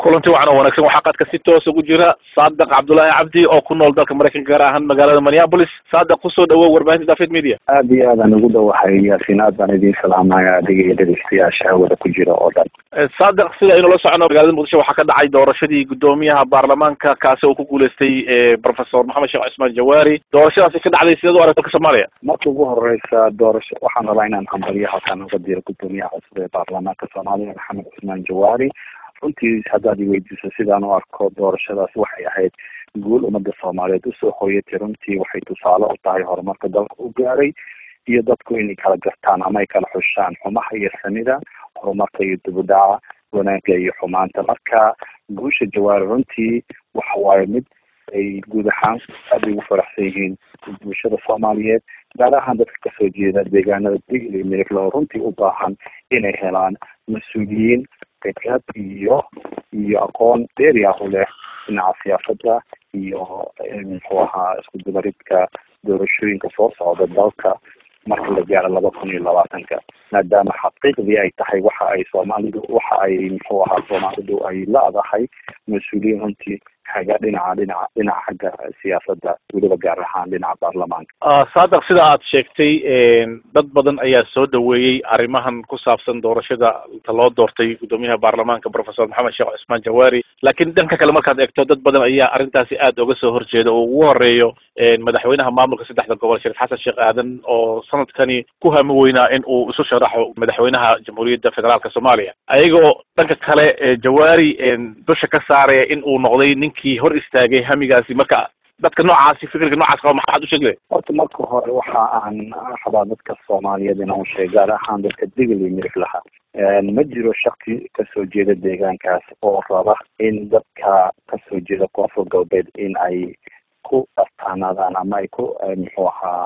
kulanti wacan oo wanaagsan waxaa qadka si toos ugu jira saadiq cabdullaahi cabdi oo ku nool dalka maraykanka gaar ahaan magaalada minneapolis saadiq kusoo dhawow warbaahinta david media aada iyo aadaan ugu dhawahay yaasiin aad baan idiin salaamaya adiga iyo dhegeystayaasha hawada ku jira oo dhan saadiq sida aynu la socono magaalada muqdisho waxaa ka dhacay doorashadii guddoomiyaha baarlamaanka kaasi oo ku guuleystay professor maxamed sheekh cismaan jawaari doorashadaasi ka dhacday sideed u aragta dalka soomaaliya marka ugu horeysa doorasho waxaan rabaa inaan hambariyo halkaan uga diro guddoomiyaha cusub ee baarlamaanka soomaaliya maxamed cismaan jawaari runtii haddaad iweydiiso sidaan u arko doorashadaas waxay ahayd guul ummadda soomaaliyeed usoo hooyatay runtii waxay tusaale u tahay horumarka dalka u gaaray iyo dadku inay kala gartaan ama ay kala xushaan xumaha iyo sanida horumarka iyo dibudhaca wanaagga iyo xumaanta marka guusha jawaari runtii waxa waaye mid ay guud ahaan aad ay ugu faraxsan yihiin bulshada soomaaliyeed gaar ahaan dadka kasoo jeeda deegaanada digl iyo miriglo runtii u baahan inay helaan mas-uuliyiin khibrad iyo iyo aqoon dheeri ah u leh dhinaca siyaasada iyo muxuu ahaa isku dubaridka doorashooyinka soo socda dalka marka la gaaro laba kun iyo labaatanka maadaama xaqiiqdii ay tahay waxa ay soomaalidu waxa ay muxuu ahaa soomaalidu ay la-dahay mas-uuliyiin runtii haga dhinaca dhinaca dhinaca xagga siyaasadda weliba gaar ahaan dhinaca baarlamaanka saadiq sida aad sheegtay dad badan ayaa soo dhaweeyey arrimahan ku saabsan doorashada ta loo doortay guddoomiyaha baarlamaanka professor maxamed sheekh cismaan jawaari laakiin dhanka kale markaad eegto dad badan ayaa arrintaasi aada uga soo horjeeda oo ugu horeeyo madaxweynaha maamulka saddexda gobol shariif xasan sheekh aadan oo sanadkani ku hami weynaa in uu isu sharaxo madaxweynaha jamhuuriyadda federaalka soomaaliya ayagoo dhanka kale jawaari dusha ka saaraya in uu noqday ninkii hor istaagay hamigaasi marka dadka noocaasi fikirka noocaas qaba maxaad u sheegay horta marka hore waxa aan rabaa dadka soomaaliyeed inaan sheeg gaar ahaan dadka digli mirif laha ma jiro shaki kasoo jeeda deegaankaas oo raba in dadka kasoo jeeda koonfur galbeed in ay ku astaanaadaan ama ay ku muxuu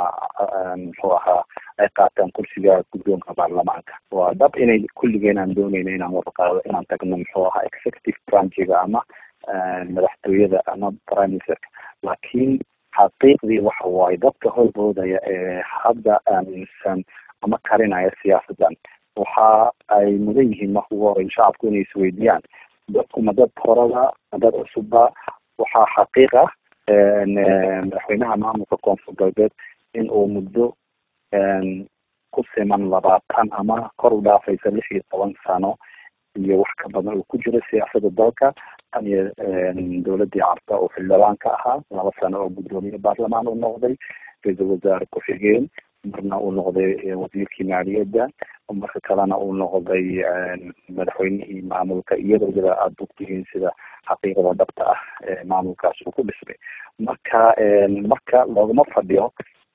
ahaa muxuu ahaa ay qaataan kursiga guddoonka baarlamaanka waa dhab inay kulligeen aan dooneyna inaan warqaado inaan tagno muxuu ahaa executive branchiga ama madaxtooyada ama prime ministerka laakiin xaqiiqdii waxa waaye dadka horboodaya ee hadda aaminsan ama karinaya siyaasadan waxa ay mudan yihiin marka ugu horey shacabku inay isweydiiyaan dadku ma dad horada ma dad cusubba waxaa xaqiiq ah madaxweynaha maamulka koonfur galbeed in uu muddo ku siman labaatan ama kor u dhaafaysa lix iyo toban sano iyo wax ka badan uu ku jiro siyaasada dalka tan iyo dowladii carta oo xildhibaan ka ahaa laba sano oo guddoomiye baarlamaan uu noqday ra-iisul wasaare ku-xigeen marna uu noqday wasiirkii maaliyadda marka kalena uu noqday madaxweynihii maamulka iyadoo wada aada ogtihiin sida xaqiiqada dhabta ah ee maamulkaas uu ku dhismay marka marka loogama fadhiyo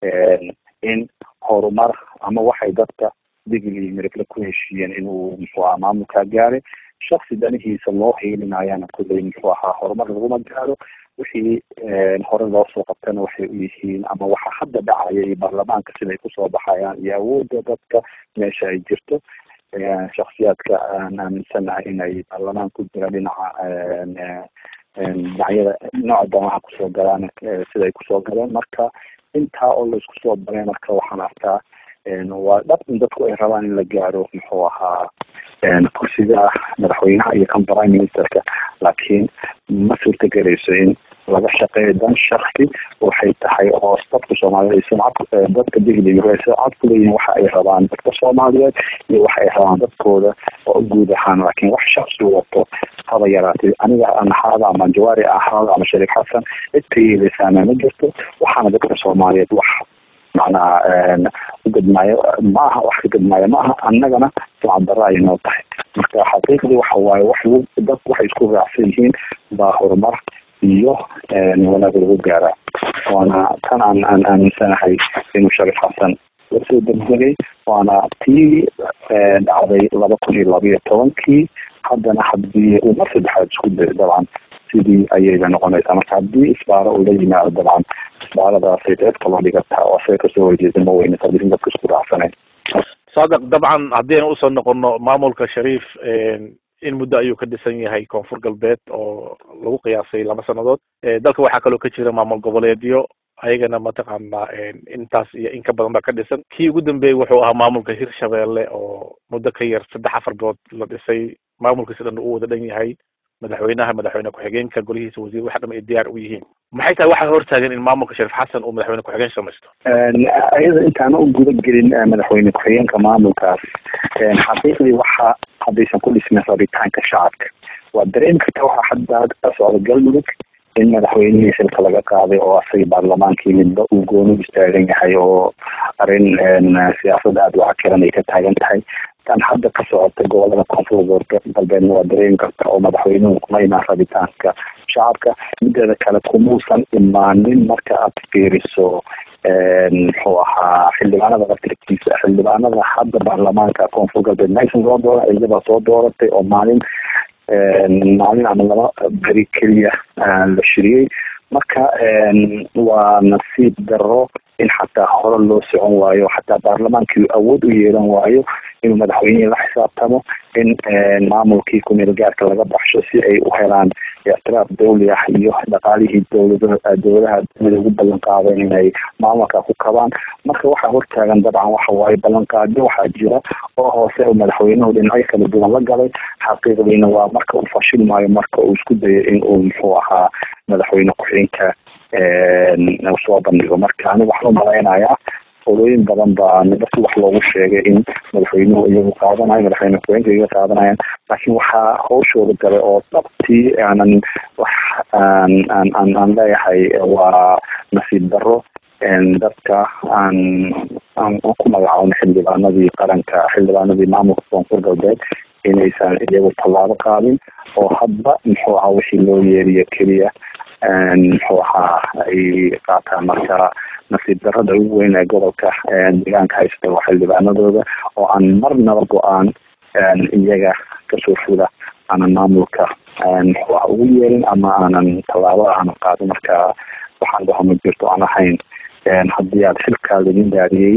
in horumar ama waxay dadka digli mirifle ku heshiiyeen inuu muxuu ahaa maamulkaa gaaray shaksi danihiisa loo hiilinayana kulley muxuu ahaa horumar laguma gaaro wixii hore loo soo qabtana waxay u yihiin ama waxa hadda dhacaya iyo baarlamaanka siday kusoo baxayaan iyo awoodda dadka meesha ay jirto shaksiyaadka aan aaminsanahay inay baarlamaan ku jira dhinaca dhinacyada nooca damaha kusoo galaan siday kusoo galeen marka intaa oo laisku soo baray marka waxaan arkaa waa dhab in dadku ay rabaan in la gaaro muxuu ahaa kursiga madaxweynaha iyo kan prime ministerka laakiin ma suurtagelayso in laga shaqeeyo dan shaksi waxay tahay oo dadka soomaaliyeed sumcad dadka digli sumcad kuleeyihin waxa ay rabaan dadka soomaaliyeed iyo waxa ay rabaan dadkooda oo guud ahaan laakiin wax shaksi wato haba yaraatay aniga anahaada ama jawaari ahaada ama shariif xasan cid ka yeeleysaana ma jirto waxaana dadka soomaaliyeed wax macnaha ugadmaayo ma aha wax ka gadmaayo ma aha annagana sumcad darra ay noo tahay marka xaqiiqdii waxa waaye wax dadku waxay isku raacsan yihiin baa horumar iyo wanaag lagu gaaraa waana tan aan aan aaminsanahay inuu shariif xasan lasoo degdegay waana tii dhacday laba kun iyo labayo tobankii haddana haddii uu mar saddexaad isku dayo dabcan sidii ayayba noqonaysaa marka haddii isbaaro uu la yimaado dabcan isbaaradaasay ceeb kaloo dhigataa oo asaga kasoo horjeeda ma weyne tadirin dadka isku raacsanayn saadiq dabcan haddii aynu usoo noqono maamulka shariif in muddo ayuu ka dhisan yahay koonfur galbeed oo lagu qiyaasay laba sannadood dalka waxaa kaloo ka jira maamul goboleedyo ayagana mataqaana intaas iyo in ka badan baa ka dhisan kii ugu dambeeyey wuxuu ahaa maamulka hirshabeelle oo muddo ka yar saddex afar bilood la dhisay maamulkiisi dhan uu wada dhan yahay madaxweynaha madaxweyne ku-xigeenka golihiisa wasiir waxa dham ay diyaar u yihiin maxay tahay waxaa hortaagan in maamulka shariif xasan uu madaxweyne ku-xigeen samaysto iyada intaana u guda gelin madaxweyne ku-xigeenka maamulkaas xaqiiqdii waxa haddaysan ku dhismin rabitaanka shacabka waa dareemi karta waxa hadda ka socda galmudug in madaxweynihii xilka laga qaaday oo asaga baarlamaankii midba uu gooni istaagan yahay oo arrin siyaasada aada wacakiran ay ka taagan tahay tan hadda ka socota gobolada koonfur galbeedna waa dareemi karta oo madaxweynuhu kuma imaan rabitaanka shacabka mideeda kale kumuusan imaanin marka aad fiiriso muxuu ahaa xildhibaanada laftirkiisa xildhibaanada hadda baarlamaanka koonfur galbeed maysan soo dooran iyadabaa soo dooratay oo maalin maalin ama laba beri keliya la shiriyey marka waa nasiib daro in xataa hore loo socon waayo xataa baarlamaankii awood u yeelan waayo inuu madaxweynihii la xisaabtamo in maamulkii kumeel gaarka laga baxsho si ay u helaan ictiraaf dawli ah iyo dhaqaalihii dowlada dowladaha mid ugu ballan qaadeen inay maamulka ku kabaan marka waxaa hortaagan dabcan waxa waaye ballanqaadyo waxaa jira oo hoose oo madaxweynuhu dhinacyo kala duwan la galay xaqiiqdiina waa marka uu fashil maayo marka uu isku dayo in uu muxuu ahaa madaxweyne ku-xigeenka soo bandhigo marka ani waxaan umalaynayaa olooyin badan baa midasi wax loogu sheegay in madaxweynuhu iyagu qaadanayo madaxweyne ku-xigeenka iyaga qaadanayaan laakiin waxaa hawshooda galay oo dhabtii aanan wax aan aan aan aan leeyahay waa nasiib daro dadka aan aan ku magacaabno xildhibaanadii qaranka xildhibaanadii maamulka koonfur galbeed inaysan iyagu tallaabo qaadin oo hadba muxuu ahaa wixii loo yeeriyo keliya muxuu ahaa ay qaataan marka nasiib darada ugu weyn ee gobolka deegaanka haysta waa xildhibaanadooda oo aan marnaba go-aan iyaga kasoo fula aanan maamulka muxuu aha ugu yeelin ama aanan tallaabada aanan qaadin marka waxaan dhaho ma jirto aan ahayn haddii aad xilkaa laidin daariyey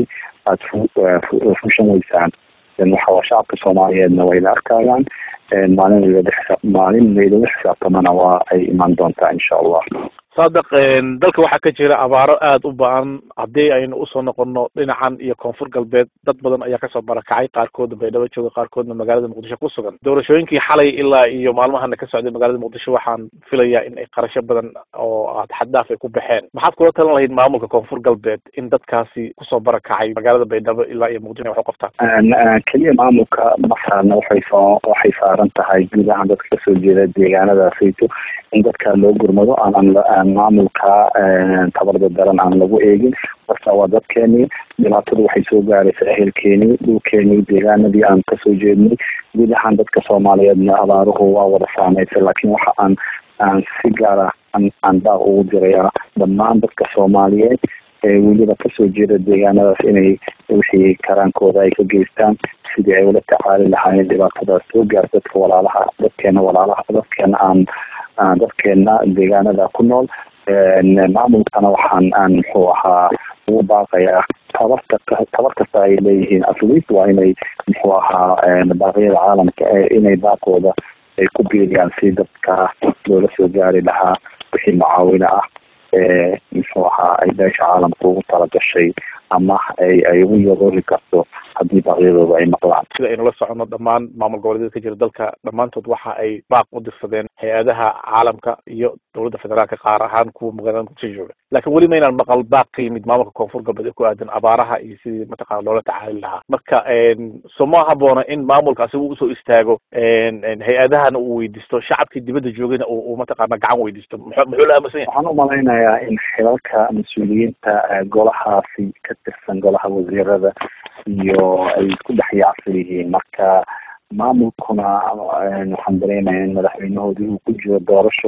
aada fushan weysaan waxawaa shacabka soomaaliyeedna way la arkayaan maalin laydala maalin laydala xisaabtamana waa ay imaan doontaa insha allah saadiq dalka waxaa ka jira abaaro aada u ba-an haddii aynu usoo noqono dhinacan iyo koonfur galbeed dad badan ayaa kasoo barakacay qaarkoodna baydhabo jooga qaarkoodna magaalada muqdisho ku sugan doorashooyinkii xalay ilaa iyo maalmahana ka socday magaalada muqdisho waxaan filayaa in ay qarasho badan oo xaddaaf ay ku baxeen maxaad kula talan lahayd maamulka koonfur galbeed in dadkaasi kusoo barakacay magaalada baydhabo ilaa iyo muqdisho wax u qabtaan keliya maamulka masaarna waxay soo waxay saaran tahay guud ahaan dadka kasoo jeeda deegaanadaasayto in dadka loo gurmado aanan maamulka tabarda daran aan lagu eegin marka waa dadkeenii dhibaatadu waxay soo gaaraysa ehelkeenii dhulkeenii deegaanadii aan kasoo jeednay guud ahaan dadka soomaaliyeedna abaaruhu waa wada saameysay laakiin waxa aan aan si gaara aan daaq ugu diraya dhammaan dadka soomaaliyeed ee weliba kasoo jeeda deegaanadaas inay wixii karaankooda ay ka geystaan sidii ay ula tacaali lahaayeen dhibaatadaas soo gaar dadka walaalaha dadkeena walaalaha dadkeena aan dadkeena deegaanada ku nool maamulkana waxaan aan muxuu ahaa ugu baaqayaa tabarta tabar kasta ay leeyihiin atleast waa inay muxuu ahaa baaqyada caalamka inay baaqooda ay ku biiriyaan si dadka loola soo gaari lahaa wixii mucaawino ah ee muxuu ahaa ay beesha caalamka ugu talagashay ama ay ay ugu yaroori karto haddii baaqyadooda ay maqlaan sida aynu la socono dhammaan maamul goboleedyada ka jira dalka dhammaantood waxa ay baaq u dirsadeen hay-adaha caalamka iyo dowladda federaalka qaar ahaan kuwa magaalada muqdisho jooga laakiin weli maynaan maqal baaq ka yimid maamulka koonfur galbeed ee ku aadan abaaraha iyo sidii mataqana loola tacaali lahaa marka so ma haboona in maamulka asiga usoo istaago hay-adahana uu weydiisto shacabkii dibadda joogayna uu mataqaana gacan weydiisto muxuu muxuu la aaminsan yahay waxaan u malaynayaa in xilalka mas-uuliyiinta golahaasi ka tirsan golaha wasiirada iyo ay isku dhex yaacsan yihiin marka maamulkuna waxaan dareemaya in madaxweynahoodii uu ku jiro doorasho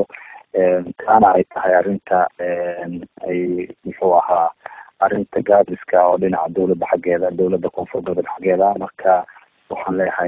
taana ay tahay arrinta ay muxuu ahaa arrinta gaadiska oo dhinaca dowladda xaggeeda dowladda koonfur galbeed xaggeeda marka waxaan leeyahay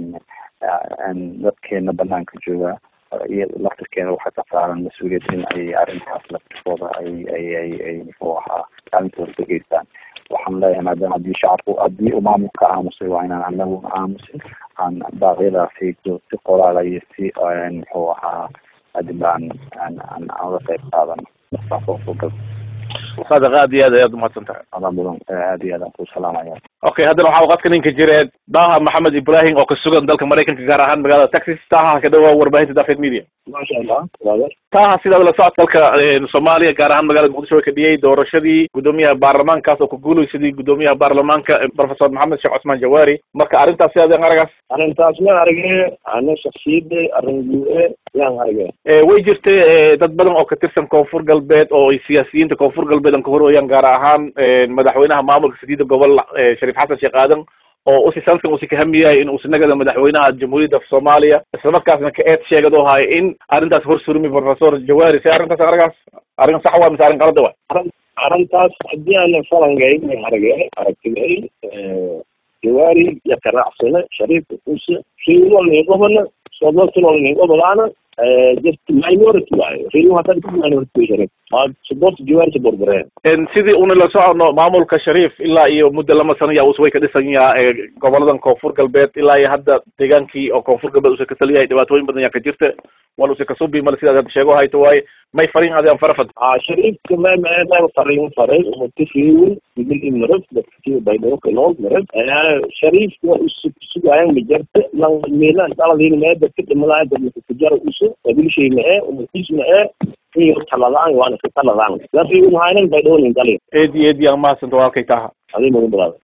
dadkeena banaanka jooga iyo laftirkeena waxaa ka saaran mas-uuliyad in ay arrintaas laftirkooda ay ay ay ay muxuu ahaa kaalintooda ka geystaan waxaan leeyahay maadaama haddii shacabku haddii uu maamulka aamusay waa inaan anaguna aamusin aan baaqyadaasi si qoraala iyo si muxuu ahaa hadib aan aan aan uga qayb qaadano saadiq aad iyo aad ayaad umahadsan tahay adaa mudan aad iyo aad aan ku salaamaya okay haddana waxaa qadka ninka jireed daha maxamed ibrahim oo ka sugan dalka maraykanka gaar ahaan magaalada texas taha ka dhawaa warbaahinta dafed media maasha allah brother taha sidaad la socod dalka soomaaliya gaar ahaan magaalada muqdisho way ka dhiyey doorashadii guddoomiyaha baarlamaankaas oo ku guulaysadii guddoomiyaha baarlamaanka professor maxamed sheekh cusmaan jawaari marka arrintaas sidaad yan aragaas arrintaas ma arage ana shaksiyadda arrin gu-e yaan arage way jirtay dad badan oo ka tirsan koonfur galbeed oo ay siyaasiyiinta koonfur galbeed aan ka horooyaan gaar ahaan madaxweynaha maamulka sadiida gobol shariif xasan sheekh aadan oo usi sanadkan usi kahamiyahay in uusi nagada madaxweynaha jamhuuriyadda soomaaliya islamarkaasna ka eed sheegad oo hay in arrintaas hor surmi professor jawaari se arrintaas aragaas arrin sax waa mise arrin qalada wa arrintaas haddii aana falangay may arage aragtigay jawaari iyo karacsane shariifka kuse riilolni gobana soodlotulolni gobolaana just minority waayo riilu hadda minority sharif support jawaari support gareen sidii una la socono maamulka shariif ilaa iyo muddo lama sano yaa us way ka dhisan yaha goboladan koonfur galbeed ilaa iyo hadda deegaankii oo koonfur galbeed usa ka taliyahay dhibaatooyin badan yaa ka jirta wal usa kasubi male sidaad hadda sheego hayto waaye may farin adaan farafad shariifka ma ma farin faray umatifiwin idil imarad dadkii baydhabo kanool marad shariifka waa usugaayan majarta lan meelan daladin mee dadka dhimalaya dadka kujara usu qabilshay mae umatis mae iyo taladaan waana ka taladaan lafii mahaynan baydhabo nin dalin eedi eedi aan mahadsanto halkay taha adii mugu bilaada